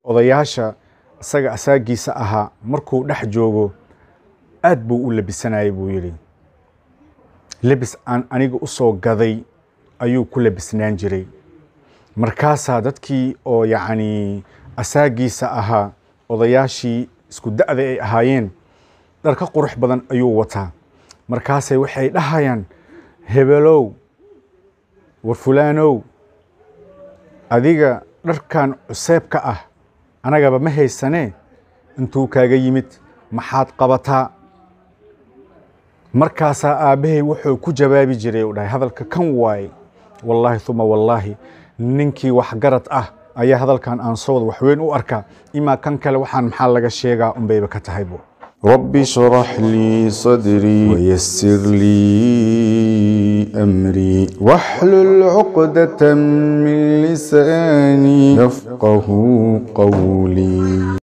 odayaasha isaga asaagiisa ahaa markuu dhex joogo aad buu u labisanayay buu yidhi lebis aan aniga u soo gaday ayuu ku labisnaan jiray markaasaa dadkii oo yacni asaagiisa ahaa odayaashii isku da'da ay ahaayeen dhar ka qurux badan ayuu wataa markaasay waxay dhahayaan hebelow war fulaanow adiga dharkan cuseebka ah anagaba ma haysanee intuu kaaga yimid maxaad qabataa markaasaa aabbahay wuxuu ku jawaabi jiray u dhahay hadalka kan waaye wallaahi uma wallaahi ninkii waxgarad ah ayaa hadalkan aan soo wada waxweyn u arkaa imaa kan kale waxaan maxaa laga sheegaa unbayba ka tahaybo رب اشرح لي صدري ويسر لي أمري واحلل عقدة من لساني يفقه قولي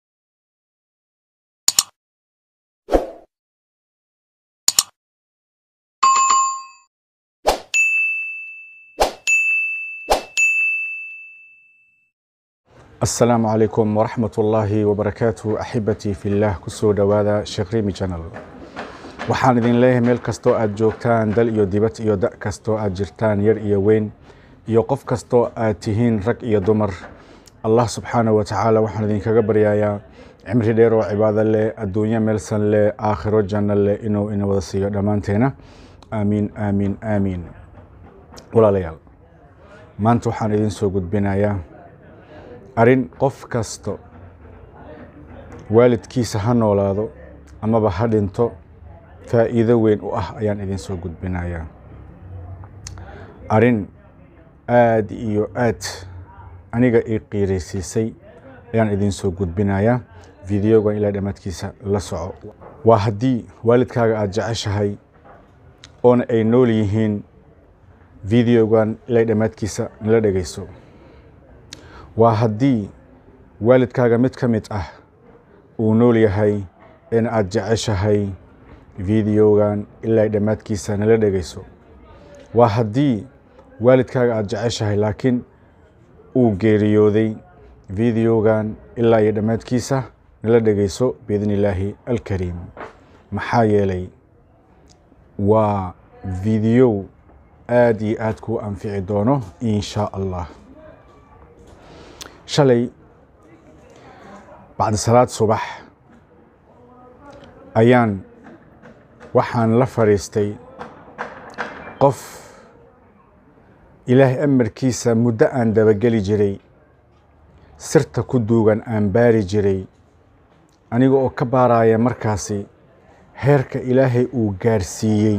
asalaamu calaykum waraxmat ullaahi wabarakaatu axibatii fillaah kusoo dhowaada sheekh rimi janal waxaan idin leeyahay meel kastoo aad joogtaan dal iyo dibad iyo da' kastoo aad jirtaan yar iyo weyn iyo qof kastoo aad tihiin rag iyo dumar allah subxaanahu wa tacaala waxaan idinkaga baryayaa cimri dheer oo cibaado leh adduunyo meelsan leh aakhiro janno leh inuu ina wada siiyo dhammaanteena aamiin aamiin aamiin walaalayaal maanta waxaan idin soo gudbinayaa arrin qof kasto waalidkiisa ha noolaado amaba ha dhinto faa'iido weyn u ah ayaan idin soo gudbinayaa arrin aad iyo aad aniga ii qiiraysiisay ayaan idin soo gudbinayaa videogan ilaa dhammaadkiisa la soco waa haddii waalidkaaga aada jeceshahay oona ay nool yihiin videogan ilaa dhammaadkiisa nala dhegayso waa haddii waalidkaaga mid ka mid ah uu nool yahay in aad jeceshahay videogan ilaa dhammaadkiisa nala dhegayso waa haddii waalidkaaga aada jeceshahay laakiin uu geeriyooday videogan ilaa iyo dhammaadkiisa nala dhegayso biidni illaahi alkariim maxaa yeelay waa video aad iyo aad kuu anfici doono in shaa allah shalay bacdi salaad subax ayaan waxaan la fadhiistay qof ilaahay amarkiisa muddo aan dabageli jiray sirta ku duugan aan baari jiray aniga oo ka baaraya markaasi heerka ilaahay uu gaarsiiyey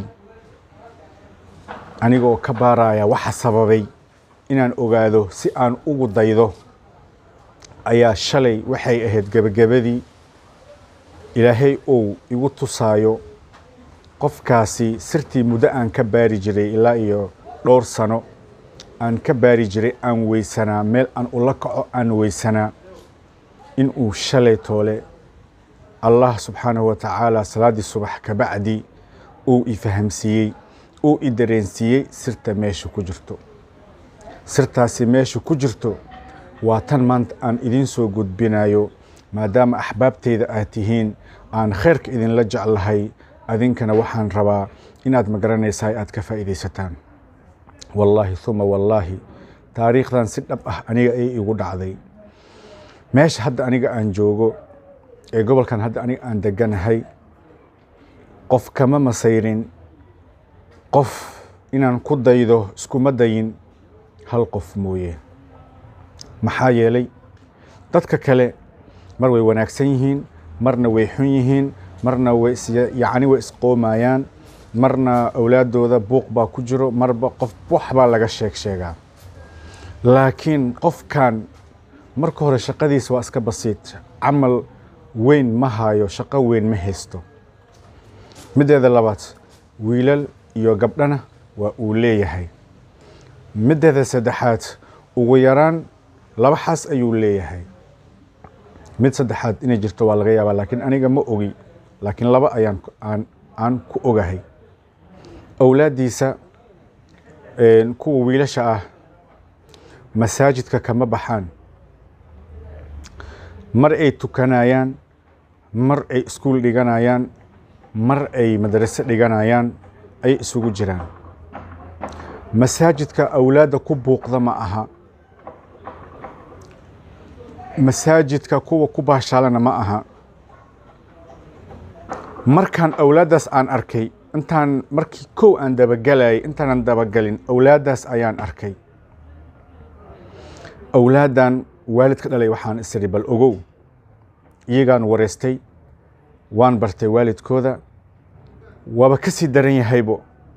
aniga oo ka baaraya waxa sababay inaan ogaado si aan ugu daydo ayaa shalay waxay ahayd gebagabadii ilaahay uu igu tusaayo qofkaasi sirtii muddo aan ka baari jiray ilaa iyo dhowr sano aan ka baari jiray aan weysanaa meel aan ula kaco aan weysanaa in uu shalay toole allah subxaanahu wa tacaala salaaddii subax kabacdi uu i fahamsiiyey uu i dareensiiyey sirta meesha ku jirto sirtaasi meesha ku jirto waa tan maanta aan idiin soo gudbinayo maadaama axbaabteyda aad tihiin aan khayrka idinla jeclahay adinkana waxaan rabaa inaad magaranaysaa aad ka faa'iidaysataan wallaahi uma wallaahi taariikhdan si dhab ah aniga ay igu dhacday meesha hadda aniga aan joogo ee gobolkan hadda aniga aan deganahay qof kama masayrin qof inaan ku daydo iskuma dayin hal qof mooye maxaa yeelay dadka kale mar way wanaagsan yihiin marna way xun yihiin marna way yacni way isqoomayaan marna awlaaddooda buuq baa ku jiro marba qof wax baa laga sheeg sheegaa laakiin qofkan marka hore shaqadiisa waa iska basiit camal weyn ma hayo shaqo weyn ma haysto middeeda labaad wiilal iyo gabdhana waa uu leeyahay middeeda saddexaad ugu yaraan laba xaas ayuu leeyahay mid saddexaad inay jirto waa laga yaabaa laakiin aniga ma ogi laakiin laba ayaan aan aan ku ogahay awlaaddiisa kuwa wiilasha ah masaajidka kama baxaan mar ay tukanayaan mar ay iskuul dhiganayaan mar ay madrase dhiganayaan ayay isugu jiraan masaajidka awlaadda ku buuqda ma aha masaajidka kuwa ku baashaalana ma aha markaan awlaaddaas aan arkay intaan markii kow aan dabagelayay intaanan dabagelin awlaaddaas ayaan arkay awlaaddan waalidka dhalay waxaan isiri bal ogow iyagaan wareystay waan bartay waalidkooda waaba ka sii daran yahaybo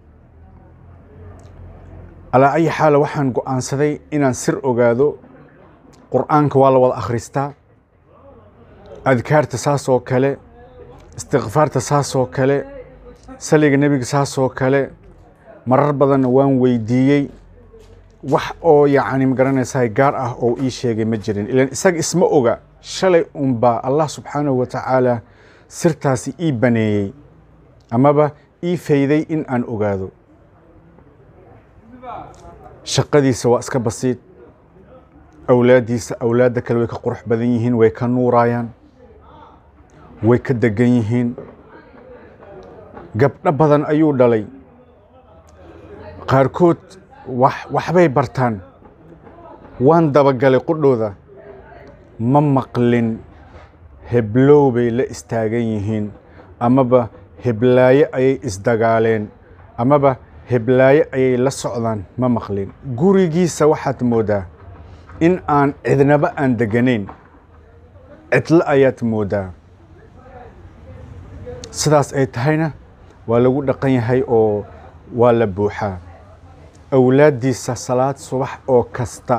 alaa ayi xaala waxaan go'aansaday inaan sir ogaado qur'aanka waa la wada akhristaa adkaarta saas oo kale istikfaarta saas oo kale saliga nebiga saas oo kale marar badanna waan weydiiyey wax oo yacni magaranaysaa gaar ah oo ii sheegay ma jirin ilan isaga isma oga shalay unbaa allah subxaanahu wa tacaala sirtaasi ii baneeyey amaba ii fayday in aan ogaado shaqadiisa waa iska basiid awlaaddiisa awlaadda kale way ka qurux badan yihiin way ka nuurayaan way ka degan yihiin gabdho badan ayuu dhalay qaarkood wax waxbay bartaan waan dabagalay qudhooda ma maqlin heblow bay la istaagan yihiin amaba heblaayo ayay isdagaaleen amaba heblaayo ayay la socdaan ma maqlin gurigiisa waxaad moodaa in aan cidnaba aan deganayn cidlo ayaad moodaa sidaas ay tahayna waa lagu dhaqan yahay oo waa la buuxaa awlaaddiisa salaad subax oo kasta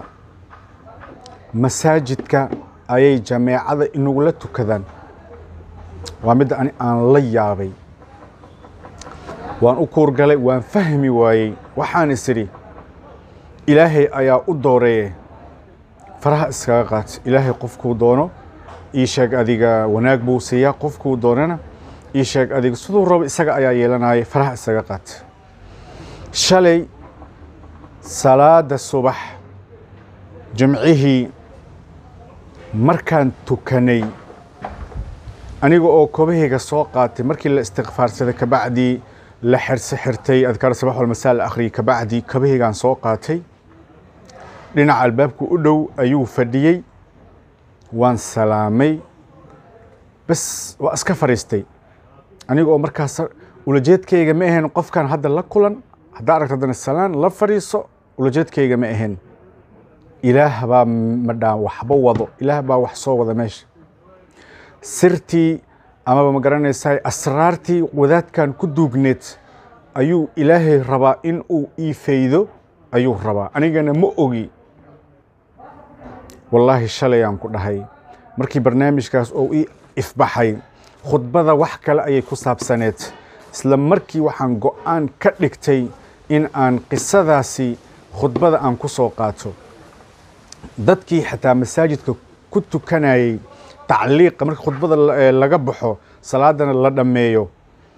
masaajidka ayay jameecada inagula tukadaan waa midda ani aan la yaabay waan u kuurgalay waan fahmi waayey waxaan is idhi ilaahay ayaa u dooreeye faraha iskaga qaat ilaahay qofkuu doono ii sheeg adiga wanaag buu siiyaa qofkuu doonana ii sheeg adiga siduu rabo isaga ayaa yeelanaya faraha isaga qaat shalay salaada subax jimcihii markaan tukanay aniga oo kobahayga soo qaatay markii la istikfaarsaday kabacdii la xirse xirtay adkaar sabax walmasaa la akhriyay kabacdii kabahaygaan soo qaatay dhinaca albaabku u dhow ayuu fadhiyey waan salaamay bas waa iska fadhiistay aniga oo markaas ulajeedkayga ma ahayn qofkan hadda la kulan haddaa aragto haddana salaan la fadhiiso ulajeedkayga ma ahayn ilaah baa madhaa waxba wado ilaah baa wax soo wada meesha sirtii amaba ma garanaysaa asraartii wadaadkan ku duugneed ayuu ilaahay rabaa in uu ii faydo ayuu rabaa anigana ma ogi wallaahi shalayaan ku dhahay markii barnaamijkaas oo ii ifbaxay khudbada wax kale ayay ku saabsaneed isla markii waxaan go'aan ka dhigtay in aan qisadaasi khudbada aan ku soo qaato dadkii xataa masaajidka ku tukanayey tacliiqa marka khudbada laga baxo salaadana la dhammeeyo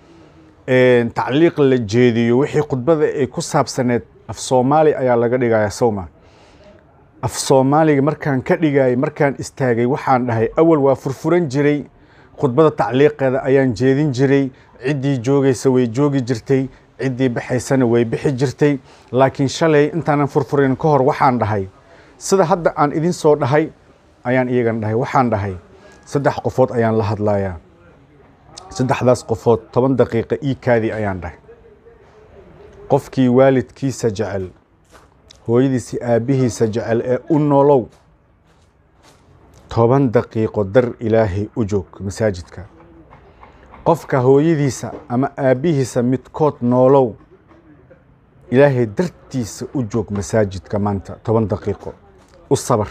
tacliiq la jeediyo wixii khudbada ay ku saabsaneed af soomaali ayaa laga dhigaya sowma af soomaaliga markaan ka dhigayay markaan istaagay waxaan dhahay awal waa furfuran jiray khudbada tacliiqeeda ayaan jeedin jiray ciddii joogaysa way joogi jirtay ciddii baxaysana way bixi jirtay laakiin shalay intaanan furfurin ka hor waxaan dhahay sida hadda aan idin soo dhahay ayaan iyagan dhahay waxaan dhahay saddex qofood ayaan la hadlayaa saddexdaas qofood toban daqiiqa ii kaadi ayaan dhahay qofkii waalidkiisa jecel hooyadiisi aabbihiisa jecel ee u nolow toban daqiiqo dar ilaahay u joog masaajidka qofka hooyadiisa ama aabbihiisa midkood noolow ilaahay dartiisa u joog masaajidka maanta toban daqiiqo u sabar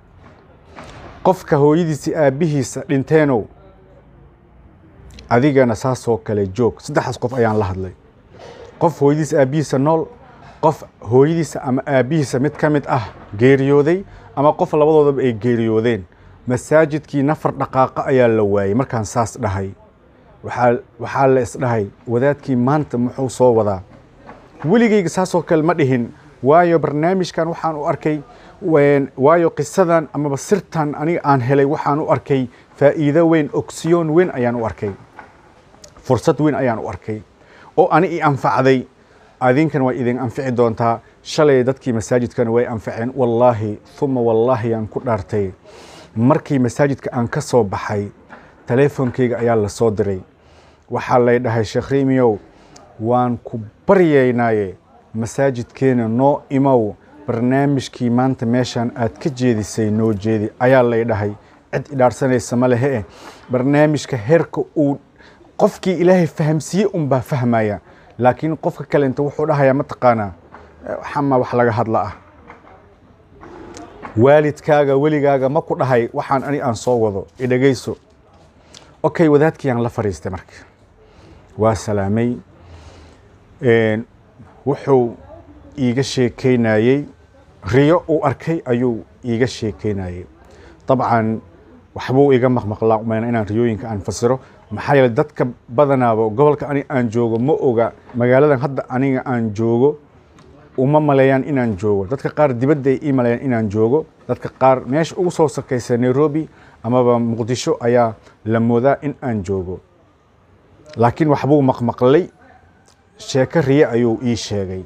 qofka hooyadiisa aabbihiisa dhinteenow adigana saasoo kale joog saddexdaas qof ayaan la hadlay qof hooyadiisa aabbihiisa nool qof hooyadiisa ama aabbihiisa mid ka mid ah geeriyooday ama qof labadoodaba ay geeriyoodeen masaajidkii nafar dhaqaaqa ayaa la waayey markaan saas dhahay waxaa la isdhahay wadaadkii maanta muxuu soo wadaa weligayga saasoo kale ma dhihin waayo barnaamijkan waxaan u arkay Wen- waayo qisadan amaba sirtan aniga aan helay waxaan u arkay faa'iido weyn ogsiyoon weyn ayaan u arkay fursad weyn ayaan u arkay oo ani i anfacday adinkan way idin anfici doontaa shalay dadkii masaajidkana way anficeen wallaahi uma wallaahi aan ku dhaartay markii masaajidka aan ka soo baxay taleefonkeyga ayaa la soo diray waxaa lay dhahay sheekh riimiyow waan ku baryaynaaye masaajidkeena noo imow barnaamijkii maanta meeshaan aad ka jeedisay noo jeedi ayaa lay dhahay cid idhaarsanaysa ma lehe eh barnaamijka heerka uu qofkii ilaahay fahamsiiyey unbaa fahmaya laakiin qofka kale inta wuxuu dhahayaa mataqaanaa eh, xama wax laga hadla ah waalidkaaga weligaaga ma ku dhahay waxaan ani aan soo wado idhegayso okay wadaadkii aan la fadhiistay marka waa salaamay Een, wuxuu iiga sheekeynayey riyo uu arkay ayuu iiga sheekeynayey dabcan waxbuu iga maqmaqlaa umayna inaan riyooyinka aan fasiro maxaa yeelay dadka badanaaba gobolka ani aan joogo ma oga magaaladan hadda aniga aan joogo uma maleeyaan inaan joogo dadka qaar dibadda ay ii maleeyaan inaan joogo dadka qaar meesha ugu soo sakaysa nairobi amaba muqdisho ayaa la moodaa in aan joogo laakiin waxbuu maqmaqlay sheeko riye ayuu ii sheegay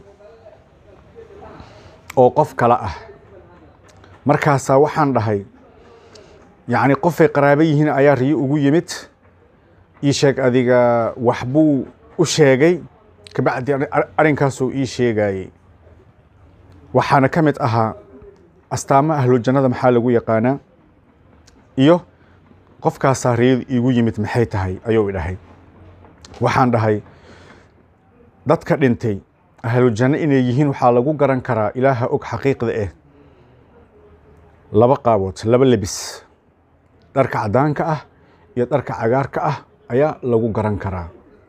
oo qof kale ah markaasaa waxaan dhahay yacni qofay qaraabo yihiin ayaa riye ugu yimid ii sheeg adiga waxbuu u sheegay kabacdi arrin- arrinkaasuu ii sheegayey waxaana ka mid ahaa astaamo ahlujannada maxaa lagu yaqaanaa iyo qofkaasaa riyadu iigu yimid maxay tahay ayuu i dhahay waxaan dhahay dadka dhintay ahlujanno inay yihiin waxaa lagu garan karaa ilaaha og xaqiiqda eh laba qaabood laba lebis dharka caddaanka ah iyo dharka cagaarka ah ayaa lagu garan karaa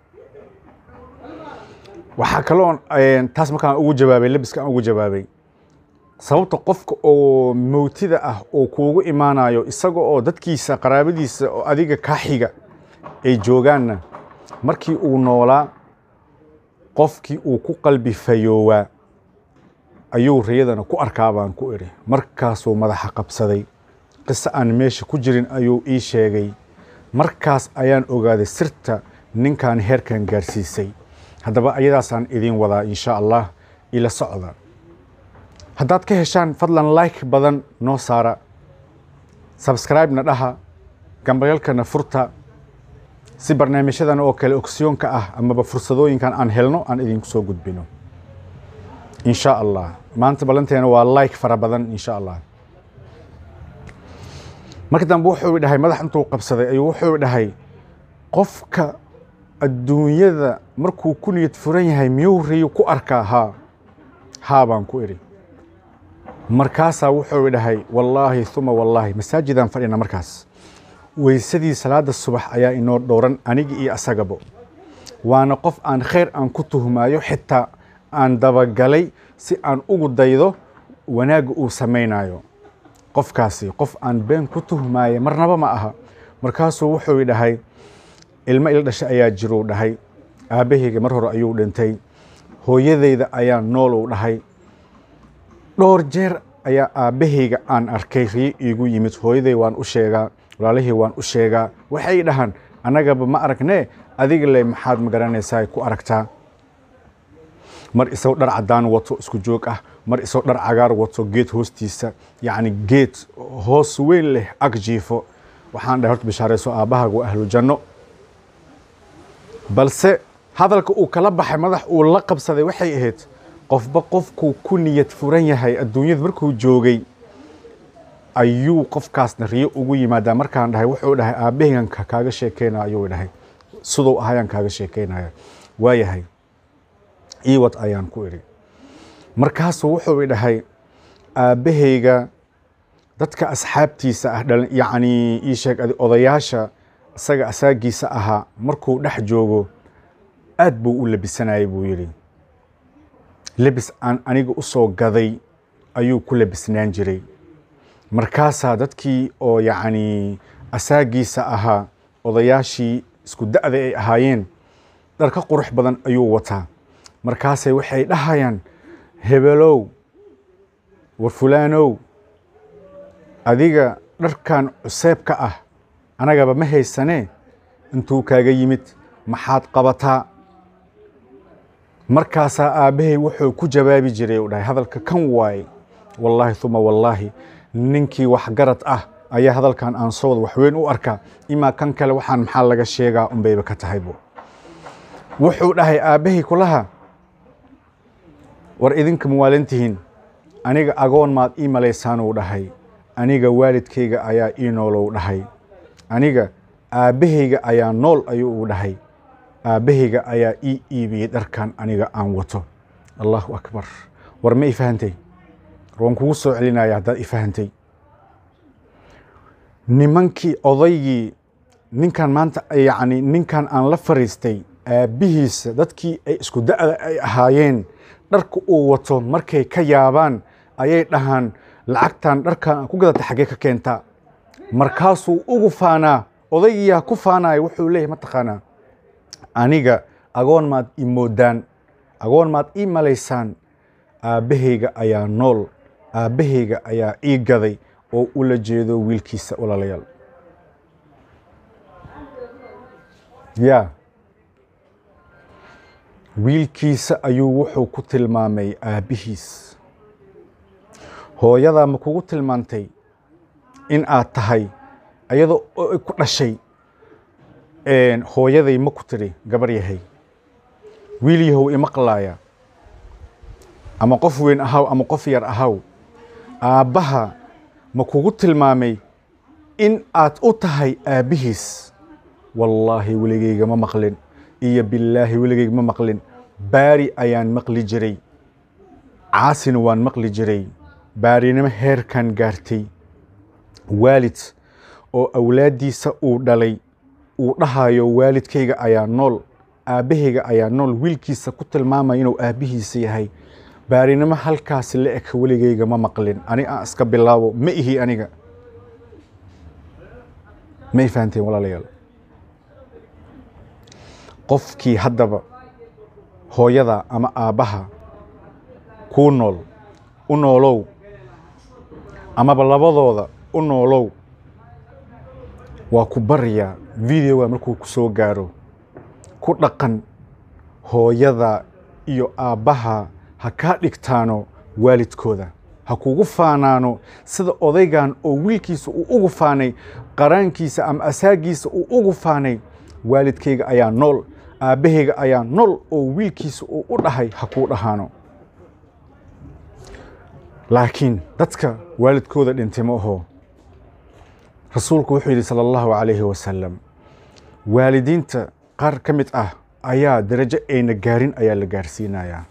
waxaa kaloo een, taas markaan ugu jawaabay lebiska aan ugu jawaabay sababta qofka oo mowtida ah oo kuugu imaanayo isaga oo dadkiisa qaraabadiisa oo adiga kaa xiga ay joogaanna markii uu noolaa qofkii uu ku qalbi fayoowaa ayuu riyadana ku arkaa baan ku idhi markaasuu madaxa qabsaday qiso aan meesha ku jirin ayuu ii sheegay markaas ayaan ogaaday sirta ninkan heerkan gaarsiisay haddaba ayadaasaan idiin wadaa insha allah ila socda haddaad ka heshaan fadlan like badan noo saara subscribe-na dhaha gambayalkana furta si barnaamijyadan oo kale ogsiyoonka ah amaba fursadooyinkan aan helno aan idinku soo gudbino insha allah maanta ballanteena waa like fara badan insha allah marka dambe wuxuu dhahay madax intuu qabsaday ayuu wuxuu dhahay qofka adduunyada markuu ku niyad furan yahay miyuu riyo ku arkaa haa haa baan ku idhi markaasaa wuxuu dhahay wallaahi uma wallaahi masaajidaan fadhina markaas weysadii salaada subax ayaa inoo dhowran anigi iyo asagabo waana qof aan khayr aan ku tuhmaayo xitaa aan dabagalay si aan ugu daydo wanaagga uu samaynayo qofkaasi qof aan been ku tuhmaaye marnaba ma aha markaasuu wuxuu dhahay ilmo ila dhashay ayaa jiruu dhahay aabbahayga mar hore ayuu dhintay hooyadayda ayaa nool uu dhahay dhowr jeer ayaa aabbahayga aan arkay riyo iigu yimid hooyaday waan u sheegaa walaalihii waan u sheegaa waxay dhahaan annagaba ma aragnee adiga le maxaad magaranaysaa ku aragtaa mar isagoo dhar caddaan wato isku joog ah mar isagoo dhar cagaar wato geed hoostiisa yacni geed hoos weyn leh ag jiifo waxaan dhahay horta bishaarayso aabbahaaga waa ahlu janno balse hadalka uu kala baxay madax uu la qabsaday waxay ahayd qofba qofkuu ku niyad furan yahay adduunyada markuu joogay ayuu qofkaasna riyo ugu yimaadaa markaan dhahay wuxuu dhahay aabbahigan ka- kaaga sheekeynaya ayuu dhahay siduu ahayaan kaaga sheekeynaya waayahay iiwad ayaan ku idhi markaasuu wuxuu dhahay aabbahayga dadka asxaabtiisa ah dhalin yacni ii sheeg adi- odayaasha isaga asaagiisa ahaa markuu dhex joogo aad buu u labisanayay buu yidhi lebis aan aniga u soo gaday ayuu ku labisnaan jiray markaasaa dadkii oo yacni asaagiisa ahaa odayaashii isku da'da ay ahaayeen dhar ka qurux badan ayuu wataa markaasay waxay dhahayaan hebelow war fulaanow adiga dharkan cuseebka ah anagaba ma haysanee intuu kaaga yimid maxaad qabataa markaasaa aabbahay wuxuu ku jawaabi jiray u dhahay hadalka kan waaye wallaahi uma wallaahi ninkii waxgarad ah ayaa hadalkan aan soo wada waxweyn u arkaa imaa kan kale waxaan maxaa laga sheegaa unbayba ka tahaybo wuxuu dhahay aabbahay kulaha war idinka muwaalantihiin aniga agoon maad ii malaysaanuu dhahay aniga waalidkayga ayaa ii noolow dhahay aniga aabbahayga ayaa nool ayuu u dhahay aabbahayga ayaa ii iibiyey dharkan aniga aan wato allahu akbar war ma i fahantay waan kugu soo celinaya haddaad i fahantay nimankii odaygii ninkan maanta yacni ninkan aan la fariistay aabbihiisa dadkii ay isku da'da ay ahaayeen dharka uu wato markay ka yaabaan ayay dhahaan lacagtan dharkan aan ku gadata xaggee ka keentaa markaasuu ugu faanaa odaygiyaa ku faanaya wuxuu leeyahay mataqaanaa aniga agoon maad i moodaan agoon maad ii malaysaan aabbahayga ayaa nool aabbahayga ayaa ii gaday oo ula jeedo wiilkiisa walaalayaal ya wiilkiisa ayuu wuxuu ku tilmaamay aabbihiis hooyadaa ma kugu tilmaantay in aad tahay ayadoo ku dhashay hooyaday ma ku tiri gabar yahay wiil yahow imaqlaaya ama qof weyn ahaw ama qof yar ahaw aabbaha ma kugu tilmaamay in aad u tahay aabbihiis wallaahi weligeyga ma maqlin iyo billaahi weligeyga ma maqlin baari ayaan maqli jiray caasina waan maqli jiray baarinimo heerkan gaartay waalid oo awlaaddiisa uu dhalay uu dhahayo waalidkayga ayaa nool aabbahayga ayaa nool wiilkiisa ku tilmaamaya inuu aabbihiisa yahay baarinimo halkaasi la eg weligeyga ma maqlin ani aan iska bilaabo ma ihi aniga ma i fahanteen walaalayaal qofkii haddaba hooyada ama aabbaha kuu nool u noolow amaba labadooda u noolow waa ku baryaa videoga markuu ku soo gaaro ku dhaqan hooyada iyo aabbaha ha kaa dhigtaano waalidkooda ha kugu faanaano sida odaygan oo wiilkiisa uu ugu faanay qaraankiisa ama asaagiisa uu ugu faanay waalidkayga ayaa nool aabbahayga ayaa nool oo wiilkiisa uu u dhahay ha kuu dhahaano laakiin dadka waalidkooda dhintay ma aho rasuulku wuxuu yidhi sala allahu calayhi wasalam waalidiinta qaar ka mid ah ayaa darajo ayna gaarin ayaa la gaarsiinayaa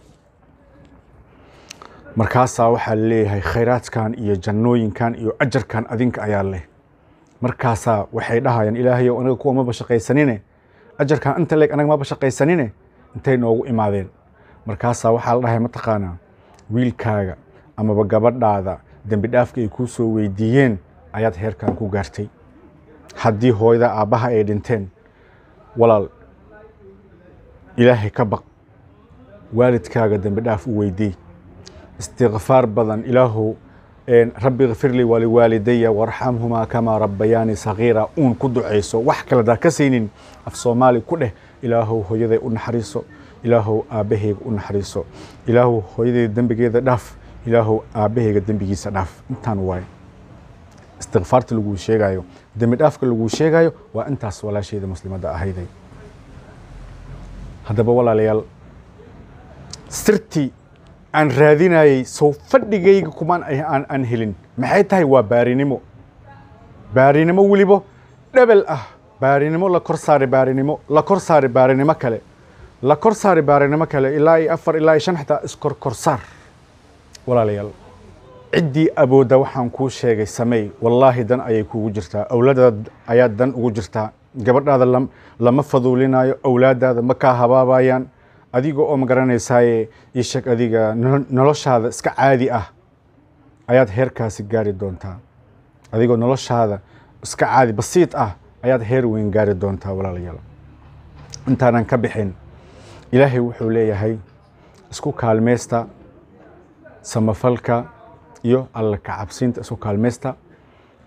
markaasaa waxaa leeyahay khayraadkan iyo jannooyinkan iyo ajarkan adinka ayaa leh markaasaa waxay dhahayaan ilaahayow anaga kuwa maba shaqaysanine ajarkan inta leeg anaga maba shaqaysanine intay noogu imaadeen markaasaa waxaa la dhahay mataqaanaa wiilkaaga amaba gabadhaada dembi dhaafka ay kuu soo weydiiyeen ayaad heerkan ku gaartay haddii hooyada aabbaha ay dhinteen walaal ilaahay ka baq waalidkaaga dembi dhaaf u weydii istikfaar badan ilaahow rabbi kfir lii waliwaalidaya warxamhumaa kamaa rabbayaani sagiira uun ku ducayso wax kale daa ka saynin af soomaali ku dheh ilaahow hooyaday u naxariiso ilaahow aabbahayga u naxariiso ilaahow hooyadayda dembigeeda dhaaf ilaahow aabbahayga dembigiisa dhaaf intaan waaye istikfaarta laguu sheegayo dembi dhaafka laguu sheegayo waa intaas walaashayda muslimadda ahayday haddaba walaalayaal sirtii aan raadinayey sow fadhigayga kumaan aan aan helin maxay tahay waa baarinimo baarinimo weliba dhebel ah baarinimo la kor saari baarinimo la kor saari baarinimo kale la kor saari baarinimo kale ilaa iyo afar ilaa iyo shan xitaa iskor kor saar walaalayaal ciddii awoodda waxaan kuu sheegay sameey wallaahi dan ayay kuugu jirtaa awlaadaada ayaa dan ugu jirtaa gabadhaada lama faduulinayo awlaadaada ma kaa habaabayaan adiga oo ma garanaysaaye ii sheeg adiga noloshaada iska caadi ah ayaad heerkaasi gaari doontaa adigoo noloshaada iska caadi basiid ah ayaad heer weyn gaari doontaa walaalayaal intaanan ka bixin ilaahay wuxuu leeyahay isku kaalmaysta samafalka iyo alla ka cabsiinta isku kaalmaysta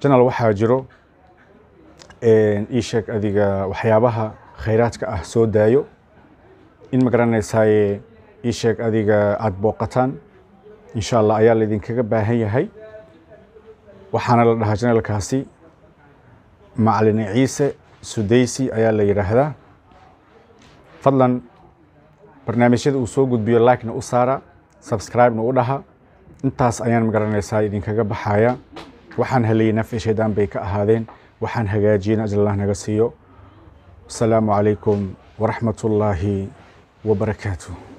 janal waxaa jiro ii sheeg adiga waxyaabaha khayraadka ah soo daayo in ma garanaysaaye ii sheeg adiga aada booqataan insha allah ayaa laydinkaga baahan yahay waxaana la dhahaa janalkaasi macalin ciise sudaysi ayaa la yidhaahdaa fadlan barnaamijyada uu soo gudbiyo likena u saara subscribe-na u dhaha intaas ayaan magaranaysaa idinkaga baxaya waxaan helayay nafci shaydaan bay ka ahaadeen waxaan hagaajiyeen ajalallah naga siiyo asalaamu calaykum waraxmat ullaahi wabarakaatuh